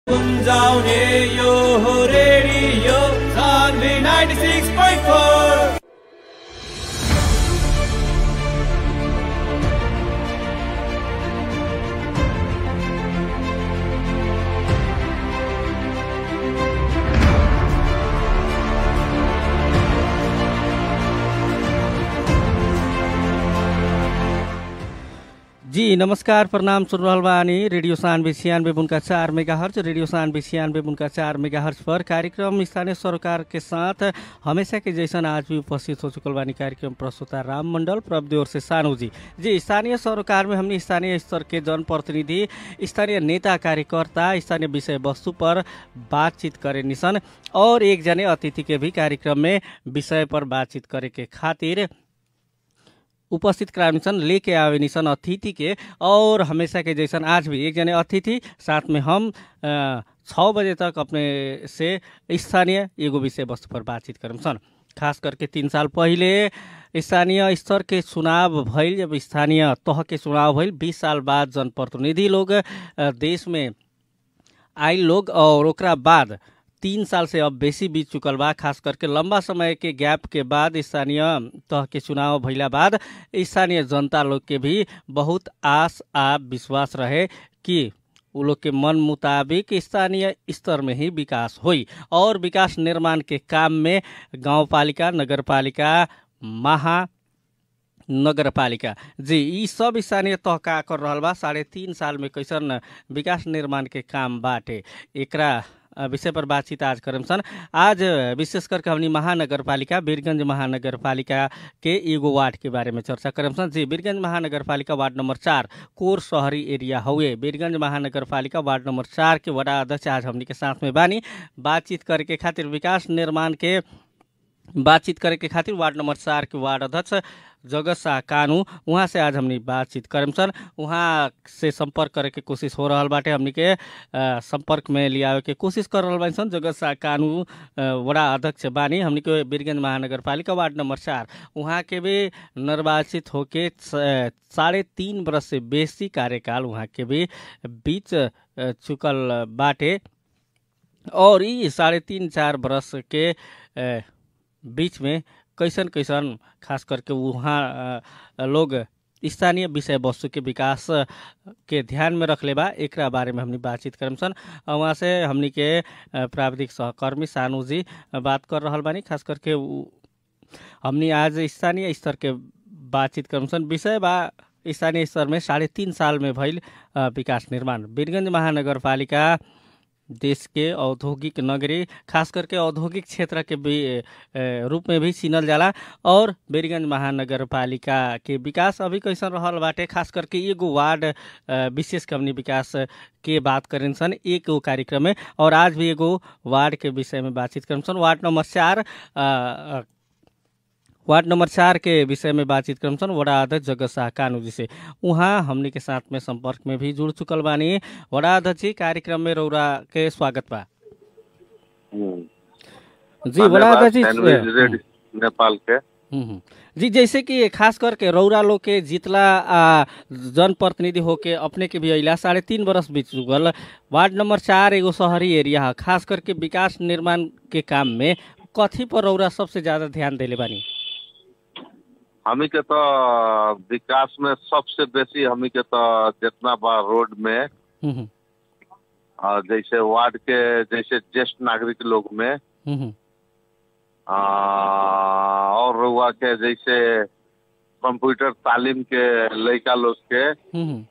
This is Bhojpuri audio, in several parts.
गुन्जाउने यो हो रेडियो सान्वी 96.4 जी नमस्कार प्रणाम सुन रहल बानी रेडियो सानवे छियानवे बुनका चार मेगा हर्ज रेडियो सानवे छियानवे बुनका चार मेगा हर्ज पर कार्यक्रम स्थानीय सरकार के साथ हमेशा के जैसन आज भी उपस्थित हो चुकल बानी कार्यक्रम प्रस्तुता राम मंडल प्रभु ओर से सानू जी जी स्थानीय सरकार में हमने स्थानीय स्तर के जनप्रतिनिधि स्थानीय नेता कार्यकर्ता स्थानीय विषय वस्तु पर बातचीत करे निसन और एक जने अतिथि के भी कार्यक्रम में विषय पर बातचीत करे के खातिर उपस्थित करावे निसन लेके आवे निसन अतिथि के और हमेशा के जैसन आज भी एक जने अतिथि साथ में हम अ, छ बजे तक अपने से स्थानीय एगो विषय वस्तु पर बातचीत करम सन खास करके तीन साल पहिले स्थानीय स्तर के चुनाव भइल जब स्थानीय तह के चुनाव भइल बीस साल बाद जनप्रतिनिधि लोग अ, देश में आइल लोग और ओकरा बाद तीन साल से अब बेसी बीत चुकल बा खास करके लंबा समय के गैप के बाद स्थानीय तह के चुनाव भइला बाद स्थानीय जनता लोग के भी बहुत आस आ विश्वास रहे कि उ लोग के मन मुताबिक स्थानीय स्तर में ही विकास होई और विकास निर्माण के काम में गाउँपालिका नगरपालिका महा नगरपालिका जी यी सब स्थानीय तह का कर रहल बा साढ़े तीन साल में कैसन विकास निर्माण के काम बाटे एकरा अ, विषय पर बातचीत आज करम सन आज अ, विशेष करके हमनी महानगरपालिका वीरगंज महानगरपालिका के एगो वार्ड के बारे में चर्चा करम सन जी वीरगंज महानगरपालिका वार्ड नंबर चार कोर शहरी एरिया हउए वीरगंज महानगरपालिका वार्ड नंबर चार के वडा अध्यक्ष आज हमनी के साथ में बानी बातचीत करे के खातिर विकास निर्माण के बातचीत करे के खातिर वार्ड नंबर चार के वार्ड अध्यक्ष जगत शाह कानू उहाँ से आज हमनी बातचीत करम सन उहाँ से संपर्क करे के कोशिश हो रहल बाटे हमनी के अ, संपर्क में लियावे के कोशिश कर रहल बानी सन जगत शाह कानू अ, वडा अध्यक्ष बानी हमनी के वीरगंज महानगरपालिका वार्ड नंबर चार उहाँ के भी निर्वाचित होके स- साढ़े तीन बरस से बेसी कार्यकाल उहाँ के भी बीच अ, चुकल बाटे और ई साढ़े तीन चार बरस के अ, बीच में कैसन कैसन खास करके वहाँ अ, लोग स्थानीय विषय वस्तु के विकास अ, के ध्यान में रखले बा एकरा बारे में हमनी बातचीत करम सन अ, वहाँ से हमनी के अ, प्राविधिक सहकर्मी सानू जी अ, बात कर रहल बानी खास करके उ- हमनी आज स्थानीय स्तर के बातचीत करम सन विषय बा स्थानीय स्तर में साढ़े तीन साल में भइल अ, विकास निर्माण वीरगंज महानगरपालिका देश के औद्योगिक नगरी खास करके औद्योगिक क्षेत्र के भी अ, रूप में भी चिनल जाला और बेरीगंज महानगरपालिका के विकास अभी कैसन रहल बाटे खास करके एगो वार्ड अ, विशेष कमनी विकास के बात करें सन एक गो कार्यक्रम में और आज भी एगो वार्ड के विषय में बातचीत करें सन वार्ड नंबर चार अ, अ, वार्ड नंबर चार के विषय में बातचीत करम सन वडा अध्यक्ष जगत शाह कानू जी से उहाँ हमनी के साथ में संपर्क में भी जुड़ चुकल बानी वडा अध्यक्ष जी कार्यक्रम में रौरा के स्वागत बा जी वडा धन्यवाद, अध्यक्ष जी सैंडविच हम्म, रेड नेपाल के हम्म, हम्म। जी जैसे कि खास करके रौरा लोग के जितला आ, जनप्रतिनिधि होके अपने के भी अइला साढ़े तीन बरस बीत चुकल वार्ड नंबर चार एगो शहरी एरिया है खास करके विकास निर्माण के काम में कथी पर रौरा सबसे ज्यादा ध्यान देले बानी हमी के तो विकास में सबसे बेसी हमी के तो जितना बा रोड में हम्म, हम्म, अ, जैसे वार्ड के जैसे ज्येष्ठ नागरिक लोग में हम्म, हम्म, अ, और रुआ के जैसे कंप्यूटर तालीम के लड़का लोग के हम्म, हम्म।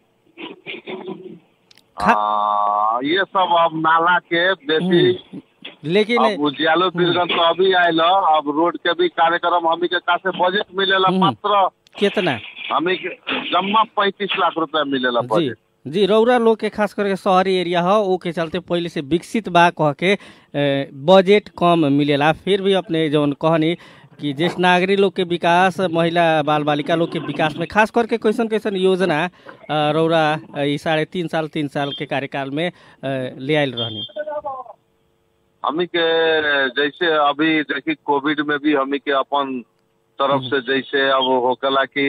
अ, ये सब अब नाला के बेसी हम्म, लेकिन अब उजियालो बिरगन तो अभी आयल अब रोड के भी कार्यक्रम हमी के का से बजट मिलेला हम्म। मात्र कितना हमी के जम्मा पैंतीस लाख रुपया मिलेला जी बजट जी रौरा लोग के खास करके शहरी एरिया हो ओ के चलते पहले से विकसित बा कह के ए, बजट कम मिलेला फिर भी अपने जौन कहनी कि ज्येष्ठ नागरिक लोग के विकास महिला बाल बालिका लोग के विकास में खास करके कैसन कैसन योजना अ, रौरा अ, ई साढ़े तीन साल तीन साल के कार्यकाल में अ, ले आयल रहनी हमी के जैसे अभी देखी कोविड में भी हमी के अपन तरफ से जैसे अब होकला कि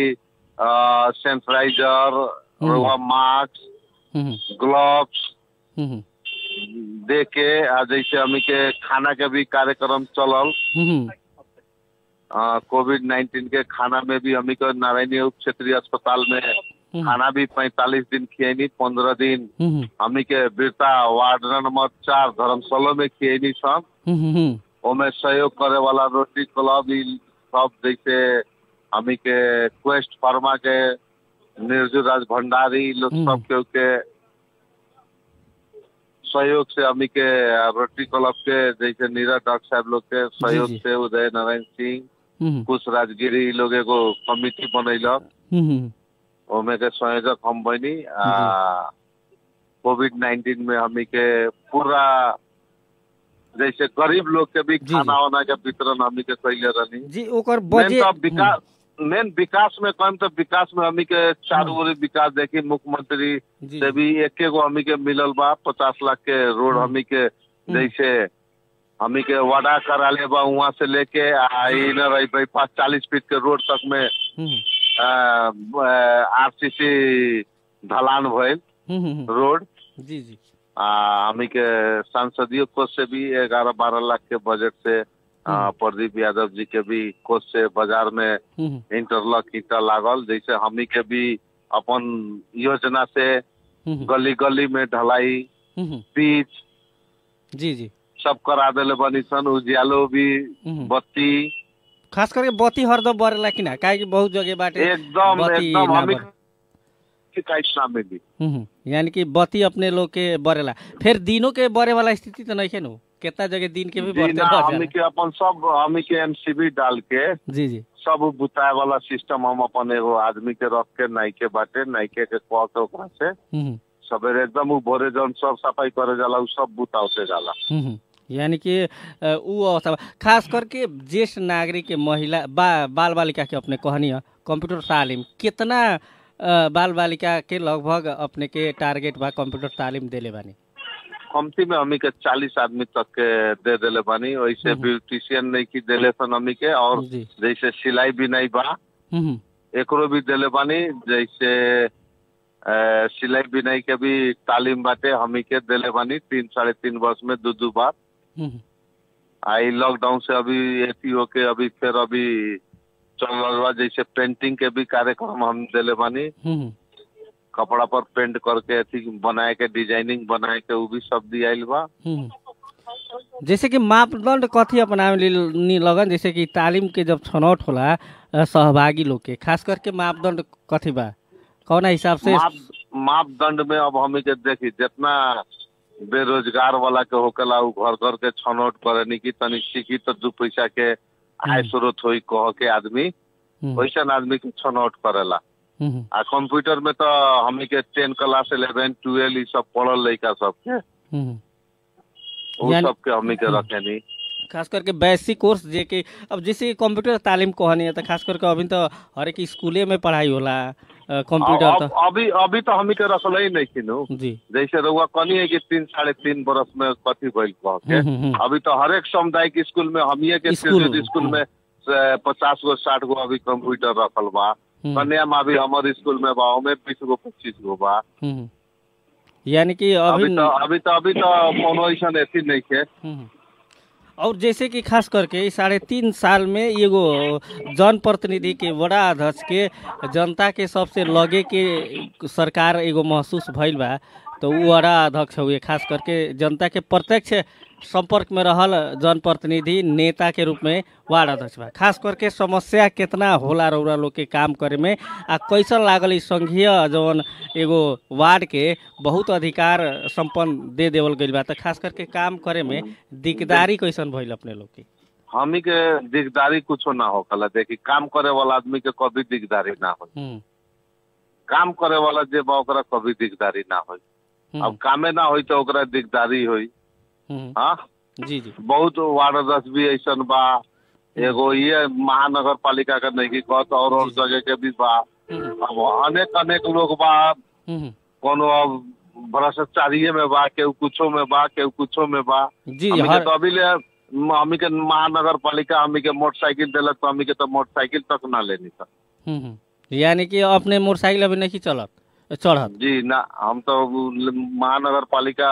sanitiser hmm. Mask hmm, gloves hmm, दे के आ जैसे हमी के खाना के भी कार्यक्रम चलल हम्म, कोविड नाइन्टीन के खाना में भी हमी के नारायणी उप क्षेत्रीय अस्पताल में हम्म, खाना भी पैंतालीस दिन खियनी पंद्रह दिन हम्म, हमी के बिरता वार्ड नंबर चार धर्मशाला में खियनी सब हम्म, हम्म, ओमे सहयोग करे वाला रोटरी क्लब ई सब जैसे हमी के क्वेस्ट फार्मा के निर्जु राज भंडारी ई लोग हम्म। सब के के सहयोग से हमी के रोटरी क्लब के जैसे नीरज डॉक्टर साहब लोग के सहयोग जी। से उदय नारायण सिंह हम्म, कुश राजगिरी ई लोग एगो कमिटी बनैलक हम्म, ओमे के संयोजक हम बनी आ कोविड नाइन्टीन में हमी के पूरा जैसे गरीब लोग के भी जी, खाना जी। वाना के वितरण हमी के कैले रहनी जी ओकर मेन बजे तो विकास मेन विकास में कम तो विकास में हमी के चारों ओर विकास देखी मुख्यमंत्री जी, से भी एक गो हमी के मिलल बा पचास लाख के रोड हम्म। हमी के जैसे हमी के वादा कराले बा वहाँ से लेके आ इ न रही भाई पाँच चालीस फीट के रोड तक में हम्म, आरसीसी ढलान भइल हम्म, हम्म, रोड जी जी आ हमी के सांसदीय कोष से भी ग्यारह बारह लाख के बजट से आ, हम्म। प्रदीप यादव जी के भी कोष से बाजार में हम्म, इंटरलॉक ईटा लागल जैसे हमी के भी अपन योजना से हम्म, गली गली में ढलाई हम्म, पिच जी जी सब करा देले बनी सन उजियालो भी हम्म। बत्ती खास करके बत्ती हरदम बरेला कि ना काहे कि बहुत जगह बाटे एकदम बत्ती एकदम ना हमी बर- शिकायत ना मिली हम्म, यानी कि बत्ती अपने लोग के बरेला फिर दिनों के बरे वाला स्थिति तो नहीं है नु कितना जगह दिन के भी बरते बिना रह हमी जाला। के अपन सब हमी के एमसीबी डाल के जी जी सब बुताए वाला सिस्टम हम अपन एगो आदमी के रख के नाइके बाटे नाइके के कह के ओकरा से हम्म, सवेरे एकदम उ भोरे जौन सब सफाई करे जाला उ सब बुतावते जाला हम्म, यानी कि अ, ऊ अवस्था खास करके ज्येष्ठ नागरिक के महिला बा बाल बालिका के अपने कहनी है कंप्यूटर तालीम कितना अ, बाल बालिका के लगभग अपने के टारगेट बा कंप्यूटर तालीम देले बानी कमती में हमी के चालीस आदमी तक के दे देले बानी वैसे हम्म। ब्यूटिशियन नहीं की देले सन हमी के और जी जैसे सिलाई बिनाई बा हम्म, एकरो भी देले बानी जैसे अ, सिलाई बिनाई के भी तालीम बाटे हमी के देले बानी तीन साढ़े तीन वर्ष में दो दो बार हम्म, आई लॉकडाउन से अभी एथी होके अभी फिर अभी चल रहल बा जैसे पेंटिंग के भी कार्यक्रम हम देले बानी हम्म, कपड़ा पर पेंट करके अथी बनाए के डिजाइनिंग बनाए के उ भी सब दियाइल बा हम्म। जैसे कि मापदंड कथी अपनावे नी लगन जैसे कि तालीम के जब छनौट होला अ, सहभागी लोग के खास करके मापदंड कथी बा कौना हिसाब से माप मापदंड में अब हमी के देखी जितना बेरोजगार वाला के होकेला उ घर घर के छनौट करे कि तनी सीखी तो दू पैसा के आय हम्म। स्रोत होई कह के आदमी हम्म, वैसन आदमी के छनौट करेला हम्म, आ कंप्यूटर में तो हमी के टेन क्लास इलेवन ट्वेल्व ई सब पढ़ल लड़का सब के हम्म। उ यानी- सब के हमी के रखेनी खास करके बेसिक कोर्स जे कि अब जैसे कंप्यूटर तालीम कहनी है तो खास करके अभी तो हर एक स्कूले में पढ़ाई होला अ, कंप्यूटर अब तो अभी अभी तो हमी के रखल ही नहीं किनू जी जैसे रउआ कनी है कि तीन साढ़े तीन बरस में कथी भइल कह के हम्म, हम्म, हम्म। अभी तो हर एक सामुदायिक स्कूल में हमिए के स्कूल, स्कूल स्कूल में पचास गो साठ गो अभी कंप्यूटर रखल बा हम्म, कन्या में अभी हमारे स्कूल में बा ओमे बीस गो पच्चीस गो बा हम्म। यानी कि अभी अभी तो अभी तो अभी तो कोनो ऐसा ऐसी नहीं है हम्म। और जैसे कि खास करके इस साढ़े तीन साल में एगो जन प्रतिनिधि के बड़ा अध्यक्ष के जनता के सबसे लगे के सरकार एगो महसूस भइल बा तो उ बड़ा अध्यक्ष हुए खास करके जनता के प्रत्यक्ष संपर्क में रहल जनप्रतिनिधि नेता के रूप में वार्ड अध्यक्ष बा खास करके समस्या कितना होला रौरा लोग के काम करे में आ कैसन लागल ई संघीय जवन एगो वार्ड के बहुत अधिकार संपन्न दे देवल गइल बा त खास करके काम करे में दिकदारी कैसन भइल अपने लोग के हमी के दिकदारी कुछो ना होकला देखी काम करे वाला आदमी के कभी दिकदारी ना हो हम्म, काम करे वाला जे बा ओकरा कभी दिकदारी ना हो हम्म, अब कामे ना होई तो ओकरा दिकदारी होई हम्म, हाँ जी जी बहुत वार्ड अध्यक्ष भी ऐसन बा एगो ये महानगर पालिका का नहीं की कहत और और जगह के भी बा हम्म, अब अनेक अनेक लोग बा हम्म, कोनो अब भ्रष्टाचारिये में बा केहू कुछो में बा केहू कुछो में बा जी हमी के हर तो अभी ले हमी के महानगर पालिका हमी के मोटरसाइकिल दिलक तो हमी के तो मोटरसाइकिल तक ना लेनी था हम्म, हम्म। यानी कि अपने मोटरसाइकिल अभी नहीं चलत चढ़त जी ना हम तो महानगर पालिका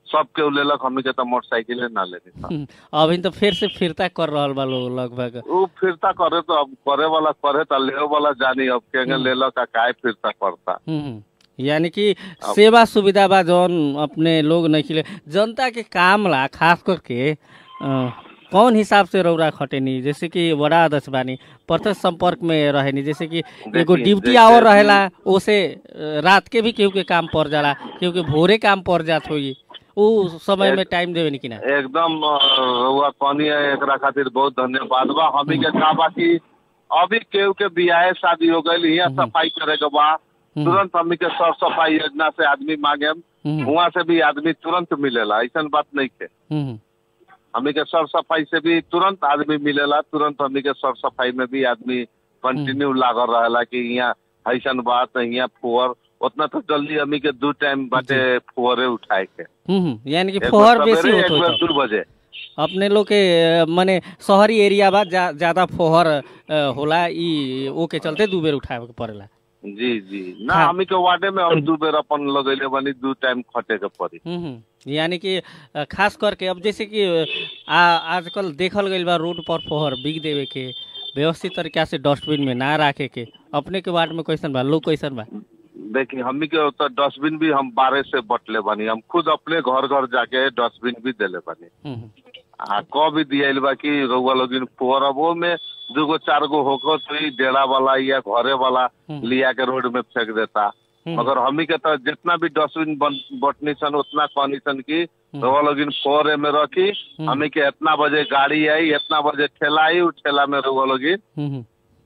सब केहू लेलक हमनी के तो मोटरसाइकिले ना लेनी था हम्म, अभी तो फिर से फिरता कर रहल बा लोग लगभग वो फिरता करे तो अब करे वाला करे तो ले वाला जानी अब केंगे लेलक आ काय फिरता करता हम्म, यानी कि सेवा सुविधा बा जौन अपने लोग नहीं खिले जनता के काम ला खास करके अ, कौन हिसाब से रौरा खटेनी जैसे कि बड़ा अध्यक्ष बानी प्रत्यक्ष संपर्क में रहेनी जैसे कि एगो देखिए, ड्यूटी जैसे आवर कि- रहेला ओसे अ, रात के भी केहू के काम पड़ जाला केहू के भोरे काम पड़ जात होई उ समय में टाइम देवे नी कि ना एकदम अ, रउआ कहनी है एकरा खातिर बहुत धन्यवाद बा हमी के का बा कि अभी केहू के बियाह शादी हो गई यहाँ सफाई करे के बा तुरंत हमी के सर सफाई योजना से आदमी मांगे हम्म, वहाँ से भी आदमी तुरंत मिलेला ऐसा बात नहीं के हम्म, हमी के सर सफाई से भी तुरंत आदमी मिलेला तुरंत हमी के सर सफाई में भी आदमी कंटिन्यू लागल रहेला कि यहाँ ऐसन बात यहाँ फुअर उतना तो जल्दी हमी के दू टाइम बाटे फुअरे उठाए के हम्म, यानी कि एक फोहर बार बेसी सवेरे, होत एक होई बार तब। दू बजे अपने लोग के अ, मने शहरी एरिया बा जा, ज्यादा फोहर अ, होला ई ओ के चलते दू बेर उठावे के पड़ेला जी जी ना हाँ। हमी के वार्डे में हम दू बेर अपन लगैले बनी दू टाइम खटे के पड़ी हम्म, यानी कि अ, खास करके अब जैसे कि अ, आ, आजकल देखल गईल बा रोड पर फोहर बिक देवे के व्यवस्थित तरीका से डस्टबिन में ना रखे के अपने के वार्ड में कैसन बा लोग कैसन बा देखिए हमी के तो डस्टबिन भी हम बारह से बटले बनी हम खुद अपने घर घर जाके डस्टबिन भी देले बनी हम्म, आ क भी दियाइल बा कि रउआ लोगिन पोरबो में दूगो चार गो होकर तो ई डेरा वाला या घरे वाला हम्म। लिया के रोड में फेंक देता हम्म, मगर हमी के तो जितना भी डस्टबिन बन- बटनी सन उतना कहनी सन की रउआ लोगिन फोरे में रखी हमी के इतना बजे गाड़ी आई इतना बजे ठेला आई उ ठेला में रउआ लोगिन हम्म,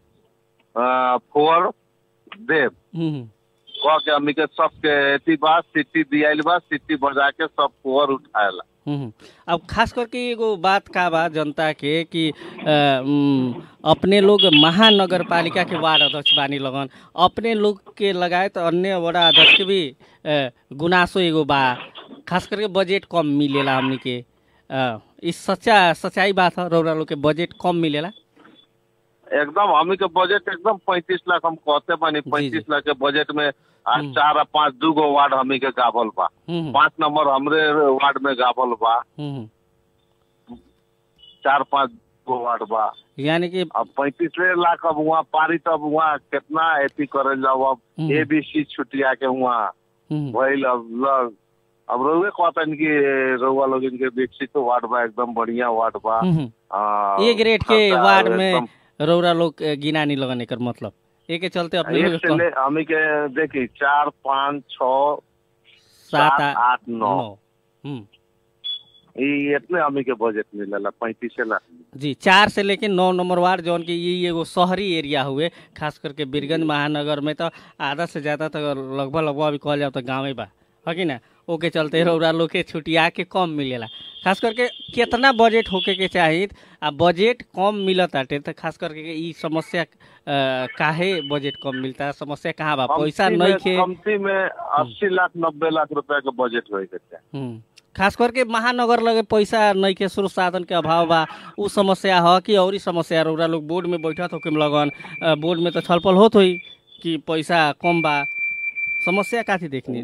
आ, फोर देव हम्म, कह के हमी के सबके एथी बा सिटी दियाइल बा सिटी बजा के सब फोर उठाएला हम्म। अब खास करके एगो बात का बा जनता के कि अ, उम, अपने लोग महानगर पालिका के वार्ड अध्यक्ष बानी लगन अपने लोग के लगायत अन्य बड़ा अध्यक्ष के भी अ, गुनासो एगो बा खास करके बजट कम मिलेला हमनी के अ, ई सच्चा सच्चाई बात है रौरा लोग के बजट कम मिलेला एकदम हमी के बजट एकदम पैंतीस लाख हम कहते बानी जी, पैंतीस लाख के बजट में आज हम्म। चार आ पाँच दू गो वार्ड हमी के गाभल बा हम्म, पाँच नंबर हमरे वार्ड में गाभल बा हम्म। चार पाँच गो वार्ड बा यानी कि अब पैंतीस लाख अब वहाँ पारित अब वहाँ कितना एथी करे जाओ अब हम्म। ए बी सी छुटिया के वहाँ हम्म, भइल अब ल अब रउए कहतन कि रउआ लोग इनके विकसित वार्ड बा एकदम बढ़िया वार्ड बा हम्म। आ, ए ग्रेड के सरकार वार्ड में एकदम- रौरा लोग अ, गिना नहीं लगन एकर मतलब एके चलते अपने एक लोग से ले हमी के देखी चार पाँच छ सात सात आ- आठ नौ नौ हम्म ये इतने हमी के बजट मिलेला पैंतीस लाख जी चार से लेके नौ नंबर वार्ड जौन कि ये एगो शहरी एरिया हुए खास करके बीरगंज महानगर में तो आधा से ज़्यादा तो लगभग लगभग अभी कहल जाओ तो गाँवे बा है कि ना ओके चलते रौरा लोग के छुटिया के कम मिलेला खास करके कितना बजट होके के चाही आ बजट कम मिलत आटे तो खास करके ई समस्या अ, काहे बजट कम मिलता समस्या कहाँ बा पैसा कमती नहीं में- खे कमती में अस्सी लाख नब्बे लाख रुपया के बजट होए के चाही हम्म। खास करके महानगर लगे पैसा नहीं के स्रोत साधन के अभाव बा उ समस्या ह कि और समस्या रौरा लोग बोर्ड में बैठत होके लगन अ, बोर्ड में तो छलपल होत होई कि पैसा कम बा समस्या काथी देखनी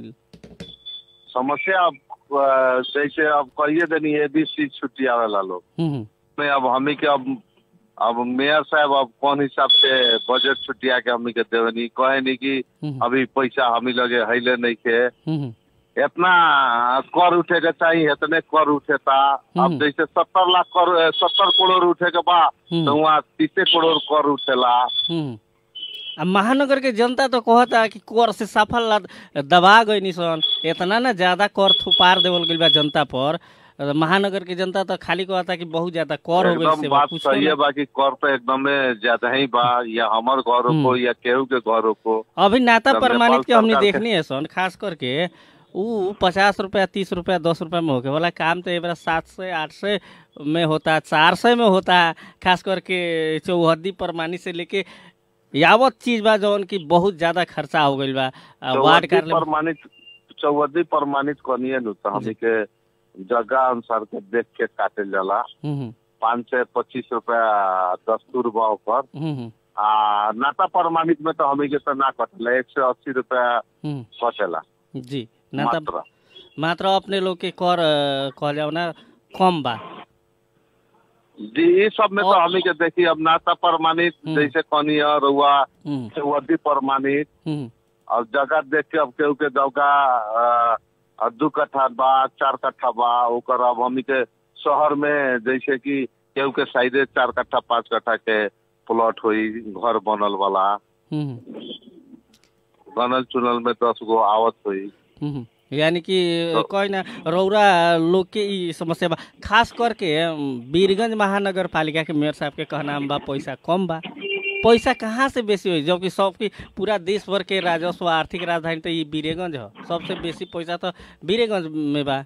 समस्या अब अ, जैसे अब कहिए देनी एबीसी छुट्टी आवेला लोग हम्म, में अब हमी के अब अब मेयर साहब अब कौन हिसाब से बजट छुट्टिया के हमी के देवनी कहे नहीं कि हम्म, अभी पैसा हमी लगे हैले नहीं के हम्म, इतना कर उठे के चाहिए इतने कर उठेता अब हम्म। जैसे सत्तर लाख कर सत्तर करोड़ उठे के बा हम्म। तो वहाँ तीसे करोड़ कर उठेला हम्म। आ महानगर के जनता तो कहता कि कर से सफल ला- दबा गई सन इतना ना ज्यादा कर थुपार देवल गइल बा जनता पर अ, महानगर के जनता तो खाली कहता कि बहुत ज्यादा कर हो गइल एकदम से बात कुछो सही है ना। बाकी कर तो एकदम ज्यादा ही बा या हमार घरों को हम्म। या केहू के घरों को अभी नाता तब प्रमाणित नेपाल के हमने सरकार के- देखनी है सन खास करके ऊ पचास रुपया तीस रुपया दस रुपया में होके वाला काम तो एक सात सौ आठ सौ में होता चार सौ में होता खास करके चौहद्दी प्रमाणित से लेके यावत चीज बा जौन की बहुत ज्यादा खर्चा हो गइल बा आ, वार्ड चौहद्दी कार्यालय प्रमाणित चौहद्दी प्रमाणित करनिए नु तो हमी के जगह अनुसार के देख के काटे जाला हम्म, पाँच सौ पच्चीस रुपया दस्तूर बा ऊपर हम्म, हम्म, आ नाता प्रमाणित में तो हमी के तो ना कटेला एक सौ अस्सी रुपया हम्म, कटेला जी नाता मात्र मात्र अपने लोग के कर अ, कहल जाओ ना कम बा जी ये सब में तो और- हमी के देखी अब नाता प्रमाणित हम्म। जैसे कनिया रुआ हम्म, वर्दी प्रमाणित हम्म, और जगह देख के अब केहू के जगह अ, अ, दू कट्ठा बा चार कट्ठा बा ओकर अब हमी के शहर में जैसे कि केहू के साइडे चार कट्ठा पाँच कट्ठा के प्लॉट होई घर बनल वाला हम्म, बनल चुनल में दस गो आवत हुई हम्म। यानी कि तो- कोई ना रौरा लोग के ई समस्या बा खास करके अम, बीरगंज महानगर पालिका के मेयर साहब के कहना बा पैसा कम बा पैसा कहाँ से बेसी होई जबकि सबकी पूरा देश भर के राजस्व आर्थिक राजधानी तो ये बीरेगंज है सबसे बेसी पैसा तो बीरेगंज में बा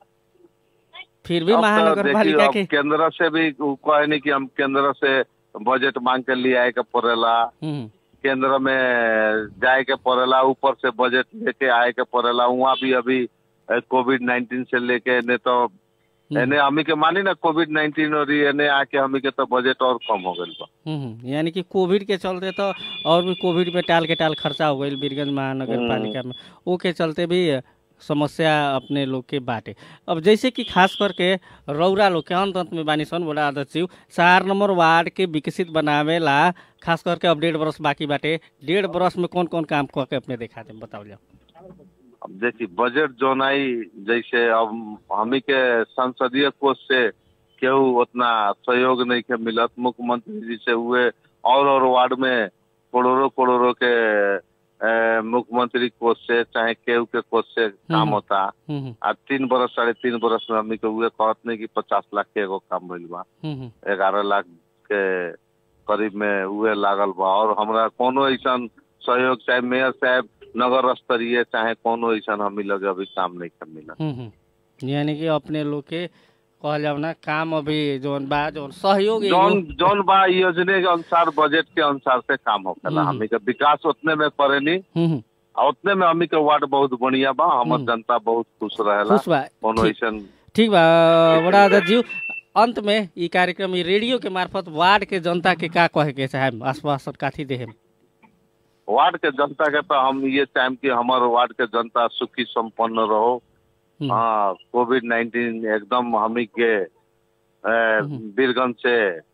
फिर भी अब तो महानगर देखिए, पालिका अब के केंद्र से भी उ कहे नहीं कि हम केंद्र से बजट मांग के लिए आए के पड़ेला हम्म, केंद्र में जाए के पड़ेला ऊपर से बजट लेके आए के पड़ेला वहाँ भी अभी कोविड नाइन्टीन से लेके ने तो एने हमी के मानी ना कोविड नाइन्टीन और ये एने आके हमी के तो बजट और कम हो गई बा हम्म, यानी कि कोविड के चलते तो और भी कोविड में टाल के टाल खर्चा हो गई बीरगंज महानगर पालिका में वो के चलते भी समस्या अपने लोग के बाटे अब जैसे कि खास करके रौरा लोग के अंत अंत में बानी सन बोला अध्यक्ष जी चार नंबर वार्ड के विकसित बनावे ला खास करके अब डेढ़ बरस बाकी बाटे डेढ़ बरस में कौन कौन काम करके अपने दिखा दे बताओ जाओ अब देखिए बजट जोन आई जैसे अब हमी के संसदीय कोष से केहू उतना सहयोग नहीं के मिलत मुख्यमंत्री जी से हुए और और वार्ड में करोड़ों करोड़ों के अ, मुख्यमंत्री कोष से चाहे केहू के कोष से काम हम्म। होता हम्म, हम्म, आ तीन बरस साढ़े तीन बरस में हमी के हुए कहत नहीं कि पचास लाख के एगो काम भइल बा हम्म, हम्म, ग्यारह लाख के करीब में उहे लागल बा और हमरा कोनो ऐसा सहयोग चाहे मेयर साहब नगर स्तरीय चाहे कोनो ऐसा हमी लगे अभी काम नहीं कर मिला हम्म, हम्म। यानी कि अपने लोग के कहल जाओ ना काम अभी जोन बा जोन सहयोग एगो- जौन जौन बा योजना के अनुसार बजट के अनुसार से काम होखेला हम्म। हमी के विकास उतने में करेनी हम्म, हम्म, आ उतने में हमी के वार्ड बहुत बढ़िया बा हमर हम्म। जनता बहुत खुश रहेला खुश बा कोनो ठीक- ऐसा ठीक बा बड़ा अध्यक्ष जी अंत में ई कार्यक्रम ई रेडियो के मार्फत वार्ड के जनता के का कहे के चाहे आश्वासन काथी देहे वार्ड के जनता के तो हम ये चाहेम कि हमार वार्ड के जनता सुखी संपन्न रहो हम्म, हाँ कोविड नाइन्टीन एकदम हमी के अ, बीरगंज से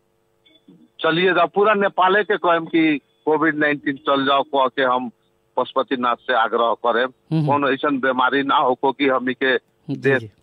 चलिए जाओ पूरा नेपाले के कहम कि कोविड नाइन्टीन चल जाओ कह के हम पशुपतिनाथ से आग्रह करें हम्म, कोनो ऐसा बीमारी ना हो कि हमी के जी, देश जी,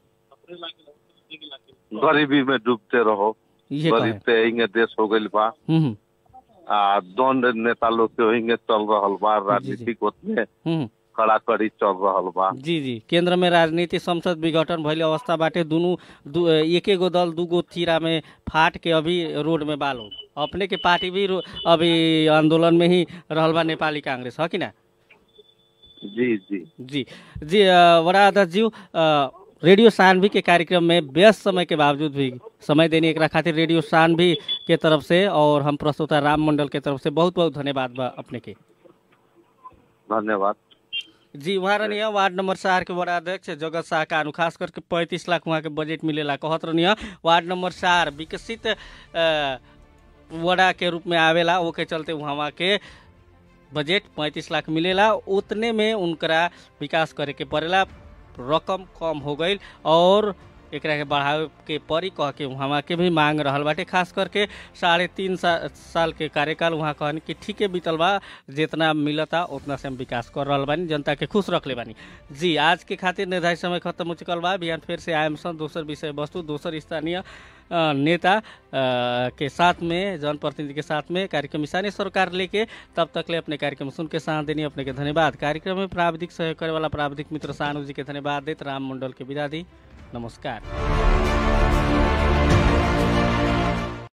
गरीबी में डूबते रहो ये गरीब कहे से हिंगे देश हो गइल बा हम्म, आ दोन नेता लोग के हिंगे चल रहल बा राजनीतिक उतने हम्म, कड़ा कड़ी चल रहल बा जी जी केंद्र में राजनीति संसद विघटन भइले अवस्था बाटे दुनू दू, एके गो दल दूगो तीरा में फाट के अभी रोड में बालो अपने के पार्टी भी रो- अभी आंदोलन में ही रहल बा नेपाली कांग्रेस है कि ना जी जी जी जी अ, बड़ा अध्यक्ष जी अ, रेडियो सानवी के कार्यक्रम में व्यस्त समय के बावजूद भी समय देने एक खातिर रेडियो सानवी के तरफ से और हम प्रस्तुता राम मंडल के तरफ से बहुत बहुत धन्यवाद बा अपने के धन्यवाद जी वहाँ रहनी वार्ड नंबर चार के बड़ा अध्यक्ष जगत शाह कानू खास करके पैंतीस लाख वहाँ के बजट मिलेला कहत रहनी वार्ड नंबर चार विकसित अ, वड़ा के रूप में आवेला वो के चलते वहाँ के बजट पैंतीस लाख मिलेला उतने में उनकरा विकास करे के पड़ेला रकम कम हो गई और एकरा के बढ़ावे के पड़ी कह के वहाँ के भी मांग रहल बाटे खास करके साढ़े तीन सा, साल के कार्यकाल वहाँ कहन कि ठीके बीतल बा जितना मिलता उतना से हम विकास कर रहल बानी जनता के खुश रखले बानी जी आज के खातिर निर्धारित समय खत्म हो चुकल बा बिहान फिर से आयम सन दोसर विषय वस्तु दोसर स्थानीय अ, नेता अ, के साथ में जनप्रतिनिधि के साथ में कार्यक्रम स्थानीय सरकार लेके तब तक ले अपने कार्यक्रम सुन के साथ देनी अपने के धन्यवाद कार्यक्रम में प्राविधिक सहयोग करे वाला प्राविधिक मित्र सानू जी के धन्यवाद देत राम मंडल के विदा दी नमस्कार